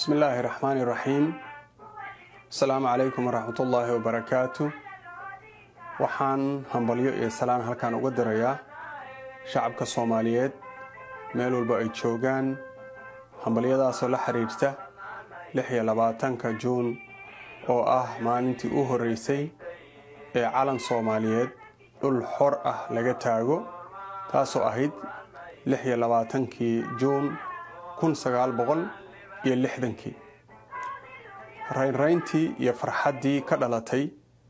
bismi illaahi raxmaani raxiim asalaamu calaykum waraxmat ullaahi wabarakaatu waxaan hambalyo iyo salaan halkan uga dirayaa shacabka soomaaliyeed meel walba ay joogaan hambalyadaasoo la xiriirta lix iyo labaatanka juun oo ah maalintii u horreysay ee calan soomaaliyeed dhul xor ah laga taago taasoo ahayd lix iyo labaatankii juun kun sagaal boqol iyo lixdankii raynrayntii iyo farxaddii ka dhalatay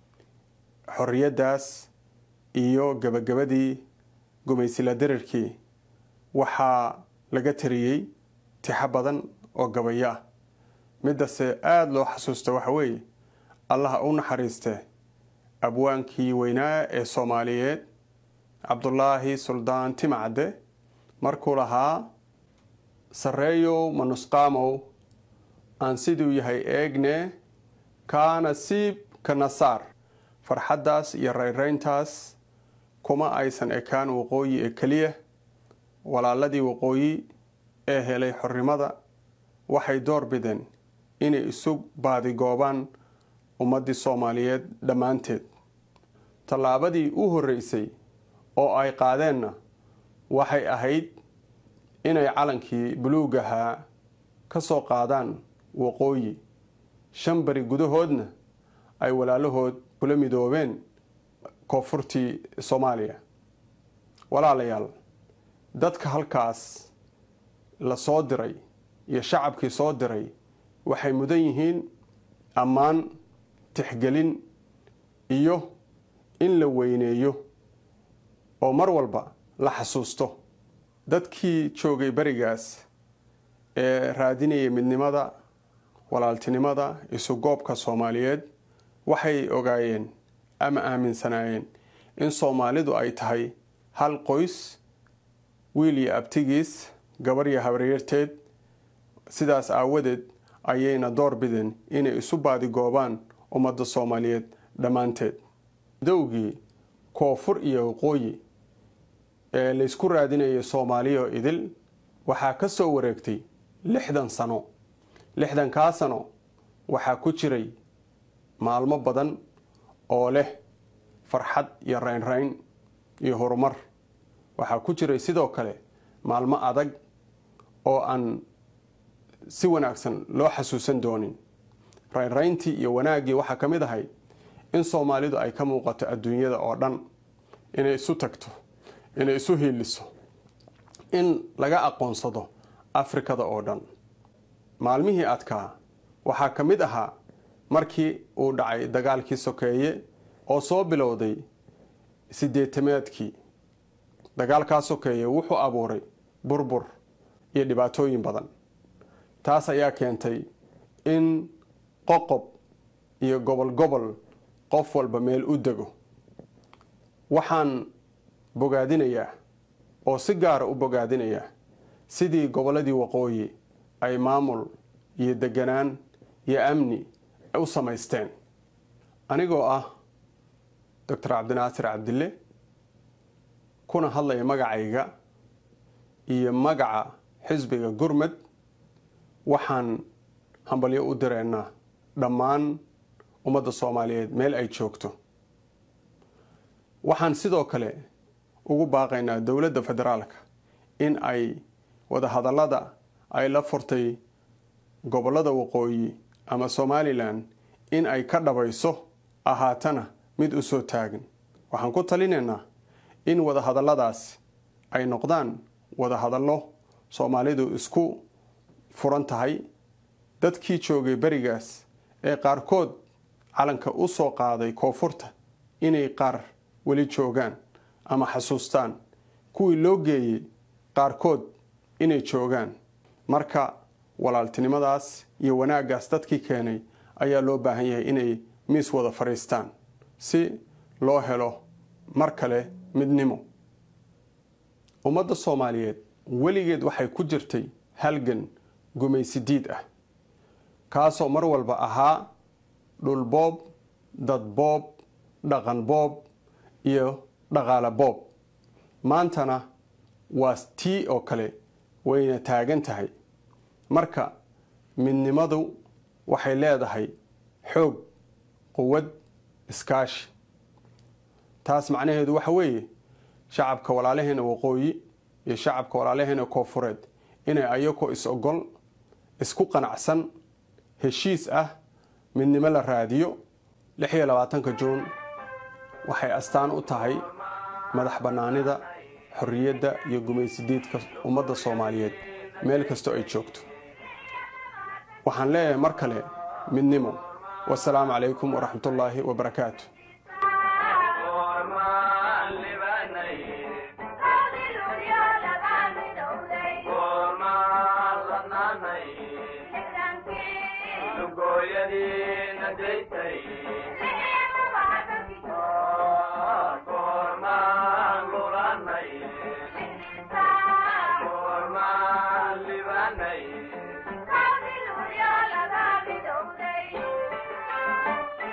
xorriyaddaas iyo gebagabadii gumaysila dirirkii waxaa laga tariyey tixo badan oo gabayo ah middase aada loo xasuusta waxa weeye allaha u naxariiste abwaankii weynaa ee soomaaliyeed cabdulaahi suldaan timacadde markuu lahaa sarreeyow manusqaamow aan siduu yahay eegne kaana siib ka nasaar farxaddaas iyo rayrayntaas kuma aysan ekaan waqooyi ee keliya walaaladii waqooyi ee helay xornimada waxay door bideen inay isu baadigoobaan ummaddii soomaaliyeed dhammaanteed tallaabadii u horreysay oo ay qaadeenna waxay ahayd inay calankii buluugahaa ka soo qaadaan waqooyi shan bari gudahoodna ay walaalahood kula midoobeen koonfurtii soomaaliya walaalayaal dadka halkaas la soo diray iyo shacabkii soo diray waxay mudan yihiin ammaan tixgelin iyo in la weyneeyo oo mar walba la xasuusto dadkii joogay berigaas ee raadinayay midnimada walaaltinimada isugoobka soomaaliyeed waxay ogaayeen ama aaminsanaayeen in soomaalidu ay tahay hal qoys wiil iyo abtigiis gabar iyo habaryarteed sidaas aawadeed ayayna door bideen inay isu baadigoobaan ummadda soomaaliyeed dhammaanteed dowgii koonfur iyo waqooyi ee laysku raadinayay soomaaliyo idil waxaa ka soo wareegtay lixdan sano lixdankaa sano waxaa ku jiray maalmo badan oo leh farxad iyo raynrayn iyo horumar waxaa ku jiray sidoo kale maalmo adag oo aan si wanaagsan loo xasuusan doonin raynrayntii iyo wanaaggii waxaa ka mid ahay in soomaalidu ay ka muuqato adduunyada oo dhan inay isu tagto inay isu hiiliso in laga aqoonsado afrikada oo dhan maalmihii adkaa waxaa ka mid ahaa markii uu dhacay dagaalkii sokeeye oo soo bilowday sideetamaadkii dagaalkaa sokeeye wuxuu abuuray burbur iyo dhibaatooyin badan taas ayaa keentay in qoqob iyo gobol gobol qof walba meel u dego waxaan bogaadinayaa oo si gaara u bogaadinayaa sidii gobolladii waqooyi ay maamul iyo deganaan iyo amni u samaysteen anigoo ah doctor cabdinaasir cabdille kuna hadlaya magacayga iyo magaca xisbiga gurmad waxaan hambalyo u direynaa dhammaan ummadda soomaaliyeed meel ay joogto waxaan sidoo kale ugu baaqaynaa dowladda federaalka in ay wadahadallada ay la furtay gobollada waqooyi ama somalilan in ay ka dhabayso ahaatana mid u soo taagan waxaan ku talinaynaa in wadahadalladaas ay noqdaan wadahadallo soomaalidu isku furan tahay dadkii joogay berigaas ee qaarkood calanka u soo qaaday koonfurta inay qaar weli joogaan ama xasuustaan kuwii loo geeyey qaarkood inay joogaan marka walaaltinimadaas iyo wanaaggaas dadkii keenay ayaa loo baahan yahay inay miis wada fadhiistaan si loo helo mar kale midnimo ummadda soomaaliyeed weligeed waxay ku jirtay halgan gumaysidiid ah kaasoo mar walba ahaa dhulboob dadboob dhaqan boob iyo dhaqaale boob maantana waa tii oo kale wayna taagan tahay marka midnimadu waxay leedahay xoog quwad iskaashi taas macnaheedu waxa weeye shacabka walaalaheena waqooyi iyo shacabka walaalaheena koofureed inay ayagoo is-ogol isku qanacsan heshiis ah midnimo la raadiyo lix iyo labaatanka juun waxay astaan u tahay madax bannaanida xorriyadda iyo gumaysidiidka ummadda soomaaliyeed meel kastoo ay joogto waxaan leeyahay mar kale midnimo wasalaamu calaykum waraxmatullaahi wabarakaatu gooyadiina daytay